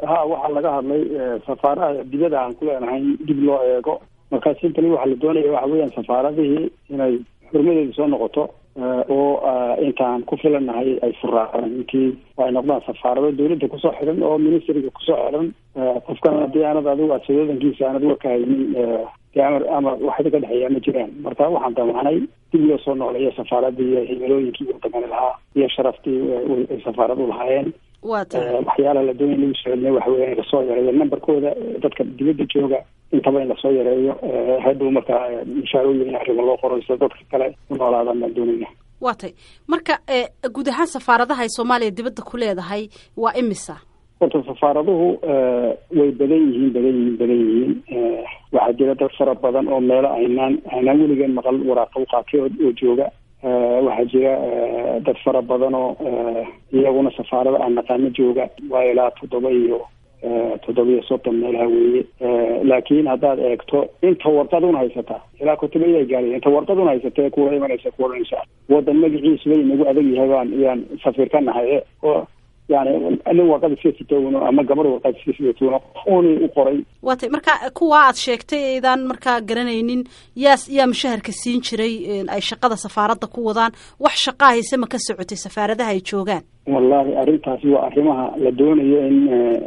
ha waxaa laga hadlay safaaraha dibada aan ku leenahay dib loo eego marka simply waxaa la doonaya waxa weeyaan safaaradihii inay xurmadeedu soo noqoto oo intaan ku filanahay ay furaacaan intii ay noqdaan safaarado dawladda kusoo xidhan oo ministriga kusoo xidhan qofkan haddii aanad adigu asadoodankiisa aanad warka haynin dee amar ama waxda ka dhexeeya ma jiraan marka waxaan damacnay dib loo soo noqleeyo safaaradii iyo himilooyinkii waddankani lahaa iyo sharaftii ay safaarad u lahaayeen waxyaalaha la doonaya lagu soo celina waxa weya in lasoo yareeyo numberkooda dadka dibadda jooga intaba in lasoo yareeyo hadhow markaa mushaarooyin arrimo loo qoro sida dadka kale u noolaadaan baan doonayna waa tay marka guud ahaan safaaradaha ay soomaaliya dibadda ku leedahay waa imisa horta safaaraduhu way badan yihiin badan yihiin badan yihiin waxaa jira dad fara badan oo meelo aynaan aynaan weligeen maqal waraaqa u qaatay oo jooga waxaa jira dad fara badan oo iyaguna safaarada aan naqaano jooga waa ilaa toddoba iyo toddoba iyo soddon meelaha weeye laakiin haddaad eegto inta warqaduna haysataa ilaa kutubaya gaaraya inta warqaduna haysatee kuwa imanaysa kuwa dhanaysa waddan magaciisuba inagu adag yahay baan yaan safiir ka nahay oo yani nin warqad iska sitowno ama gabar warqad iska sitowno uni u qoray waa tay marka kuwa aad sheegtay aydaan markaa garanaynin yaas yaa mushaharka siin jiray ay shaqada safaaradda ku wadaan wax shaqaa hayse ma ka socotay safaaradaha ay joogaan wallahi arrintaasi waa arrimaha la doonayo in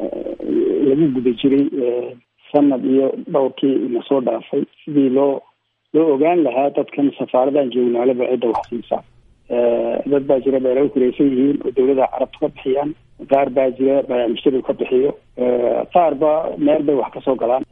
lagu guda jiray sanad iyo dhowrkii na soo dhaafay sidii loo loo ogaan lahaa dadkan safaaradan joognaalaba cidda wax siisaa dad baa jira beelagu kuraysan yihiin oo dawladaha carabta ka bixiyaan qaar baa jira mujtamac ka bixiyo qaar ba meel bay wax kasoo galaan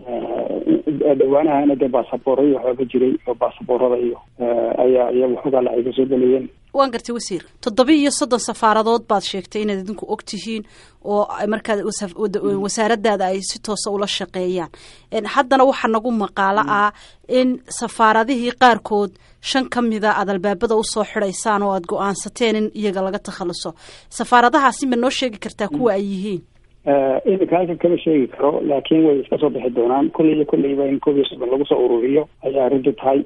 dhawaanahana dee baasabooro iyo waxbaa ka jiray oo baasaboorada iyo ayaa iyaga waxoogaa lacay kasoo gelayeen waan gartay wasiir toddoba iyo soddon safaaradood baad sheegtay inaad idinku og tihiin oo markaad wasaaradaada ay si toosa ula shaqeeyaan haddana waxaa nagu maqaalo ah in safaaradihii qaarkood shan ka mida aad albaabada usoo xidhaysaan oo aad go-aansateen in iyaga laga takhaluso safaaradahaasi ma noo sheegi kartaa kuwa ay yihiin iminka halkan kama sheegi karo laakiin way iska soo bixi doonaan kolley iyo kolleyba in koob iyo soddon lagu soo ururiyo ayaa arrintu tahay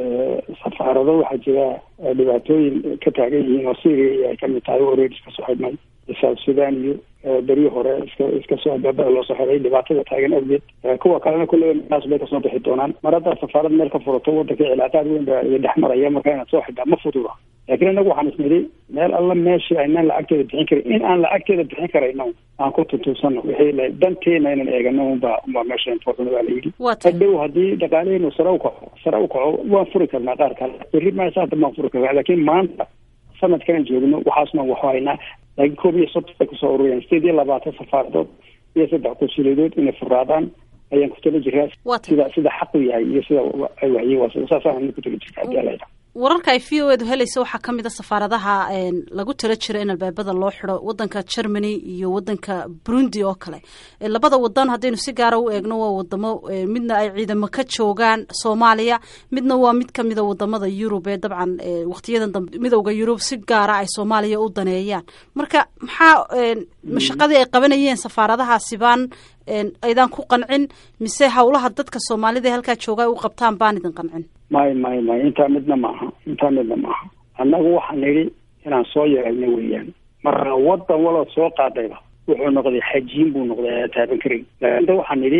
safaarado waxaa jira dhibaatooyin ka taagan yihiin oo syria ay kamid tahay oo reer iska soo xidhnay south sudan iyo beryo hore iska iska soo albaabada loo soo xiday dhibaatada taagan awgeed kuwa kalena kulleyba meelaas bay kasoo bixi doonaan mar haddaad safaarad meel ka furato waddanka cilaaqaad weyn baa iyo dhex maraya marka inaad soo xidhaa ma fududa laakiin inagu waxaan isnidhi meel alla meeshii aynaan lacagteeda bixin karin in aan lacagteeda bixin karayno aan ku tuntuusano wixii danteena inaan eegano unba unbaa meesha important baa la yidhi hadhow haddii dhaqaalaheenu sare u kaco sare u kaco waan furi karnaa qaar kale berri maasa hadda baan furi karnaa laakiin maanta sanadkan joogno waxaasna waxu haynaa laakiin koob iyo soddon bay kusoo ururiyaan sideed iyo labaatan safaaradood iyo saddex konsuliyadood inay furaadaan ayaan ku tala jiraa sida sida xaqu yahay iyo sida ay waxyiin saasaan ku tala jirta hadii ala wararka ay v o edu helaysa waxaa ka mid a safaaradaha lagu tala jiro in albaabada loo xidho wadanka germany iyo wadanka burundi oo kale labada wadan haddaynu si gaara u eegno waa wadamo midna ay ciidamo ka joogaan soomaaliya midna waa mid kamida wadamada yurub ee dabcan waqtiyadan dambe midowda yurub si gaara ay soomaaliya u daneeyaan marka maxaa mashaqadii ay qabanayeen safaaradahaasi baan aydaan ku qancin mise hawlaha dadka soomaalida ee halkaa jooga ay u qabtaan baan idin qancin may may may intaa midna maaha intaa midna maaha annagu waxaan nidhi inaan soo yeelno weeyaan marna wadan walood soo qaadayba wuxuu noqday xajiin buu noqday taaban karin inta waxaan nidhi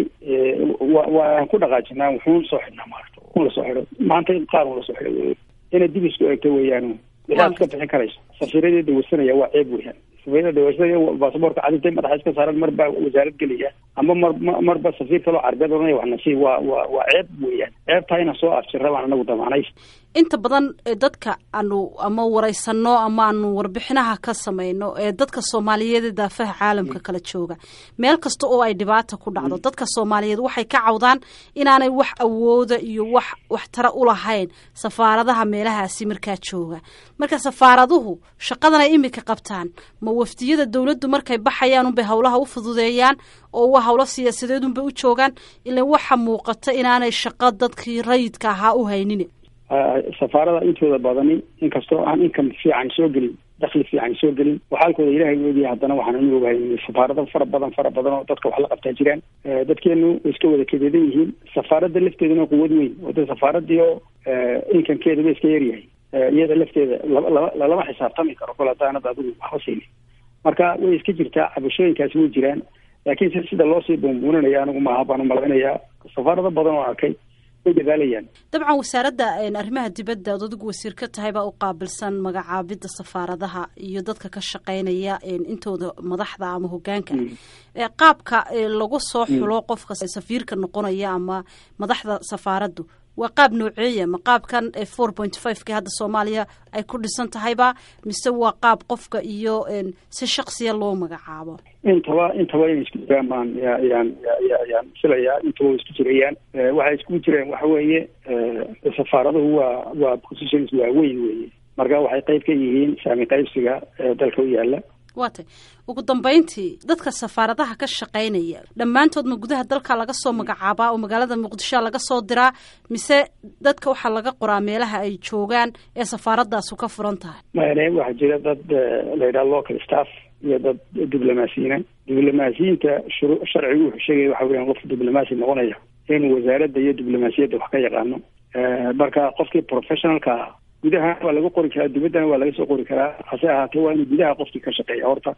waan ku dhaqaajinaa wuxuun soo xidhnaa maarata un lasoo xidho maanta qaar un lasoo xidho inay dib isku eegto weeyaan waxaad iska bixin karayso safiiradeeda wasanaya waa ceeb weeyaan safiirada baasaboorka cadintay madaxa iska saaran mar baa wasaarad gelaya ama mar marba safiir kaloo carbeed oranaya wax nasiib waa waa waa ceeb weeyaan ceebtaa inaan soo afjirra baan anagu damaanay inta badan dadka aanu ama waraysano ama aanu warbixinaha ka samayno ee dadka soomaaliyeed ee daafaha caalamka kala jooga meel kasta oo ay dhibaata ku dhacdo dadka soomaaliyeed waxay ka cawdaan inaanay wax awooda iyo wax waxtara u lahayn safaaradaha meelahaasi markaa jooga marka safaaraduhu shaqadan ay imika qabtaan ma wafdiyada dowladdu markay baxayaan unbay howlaha u fududeeyaan oo waa howlo siyaasadeed unbay u joogaan ilan waxa muuqata inaanay shaqo dadkii rayidka ahaa u haynin safaarada intooda badani inkastoo aan income fiican soo gelin dakli fiican soo gelin waxaalkooda ilahay oogaya haddana waxaan anu ogahay safaarado fara badan fara badan oo dadka wax la qabtaa jiraan dadkeenu way iska wada kadeedan yihiin safaaradda lafteeduna quwad weyn oo de safaaradii oo incomekeeda ba iska yaryahay iyada lafteeda laba lalama xisaabtami karo kol hadaanad adigu waxba siinin marka way iska jirtaa cabashooyinkaasi way jiraan laakiin si sida loosii buunbuuninaya anigu maaha baan umalaynayaa safaarado badan oo arkay way dadaalayaan dabcan wasaaradda arrimaha dibadda ood adigu wasiir ka tahay baa u qaabilsan magacaabidda safaaradaha iyo dadka ka shaqaynaya intooda madaxda ama hogaanka qaabka lagu soo xulo qofka safiirka noqonaya ama madaxda safaaraddu waa qaab nooceeya ma qaabkan four point five ki hadda soomaaliya ay ku dhisan tahayba mise waa qaab qofka iyo si shaksiya loo magacaabo intaba intaba inay isku jiraan baan ya yaan ya yaan filayaa intaba way isku jirayaan waxay iskugu jireen waxa weeye safaaraduhu waa waa positions waaweyn weeye marka waxay qayb ka yihiin saami qaybsiga dalka u yaala waa tay ugu dambeyntii dadka safaaradaha ka shaqaynaya dhammaantoodna gudaha dalka laga soo magacaabaa oo magaalada muqdishoa laga soo diraa mise dadka waxaa laga qoraa meelaha ay joogaan ee safaaradaasu ka furan tahay mane waxaa jira dad la yidhaha local staff iyo dad diblomaasiyiina diblomaasiyiinta shuru sharcigu wuxuu sheegaya waxa weeyaan qofka diblomaasi noqonaya inuu wasaaradda iyo diblomaasiyadda wax ka yaqaano marka qofkii professionalka ah gudaha waa laga qori karaa dibaddana waa laga soo qori karaa hase ahaatee waa inuu gudaha qofkii ka shaqeeya horta